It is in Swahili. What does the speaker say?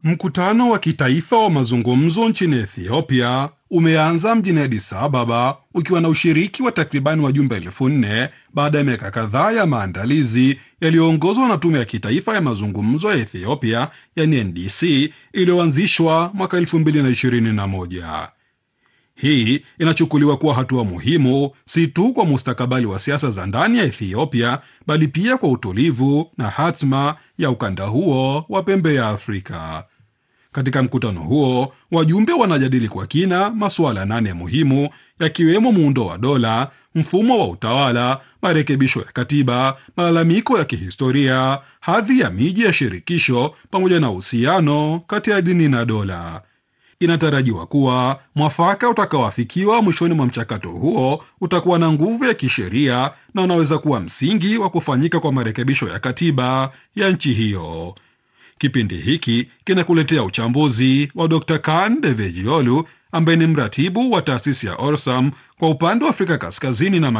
Mkutano wa kitaifa wa mazungumzo nchini Ethiopia umeanza mjini Addis Ababa ukiwa na ushiriki wa takribani wajumbe elfu nne baada ya miaka kadhaa ya maandalizi yaliyoongozwa na tume ya kitaifa ya mazungumzo ya Ethiopia yani NDC iliyoanzishwa mwaka 2021. Hii inachukuliwa kuwa hatua muhimu si tu kwa mustakabali wa siasa za ndani ya Ethiopia bali pia kwa utulivu na hatma ya ukanda huo wa pembe ya Afrika. Katika mkutano huo, wajumbe wanajadili kwa kina masuala nane muhimu yakiwemo muundo wa dola, mfumo wa utawala, marekebisho ya katiba, malalamiko ya kihistoria, hadhi ya miji ya shirikisho pamoja na uhusiano kati ya dini na dola. Inatarajiwa kuwa mwafaka utakaoafikiwa mwishoni mwa mchakato huo utakuwa na nguvu ya kisheria na unaweza kuwa msingi wa kufanyika kwa marekebisho ya katiba ya nchi hiyo. Kipindi hiki kinakuletea uchambuzi wa Dr Kan Devejiolu ambaye ni mratibu wa taasisi ya Orsam kwa upande wa Afrika Kaskazini na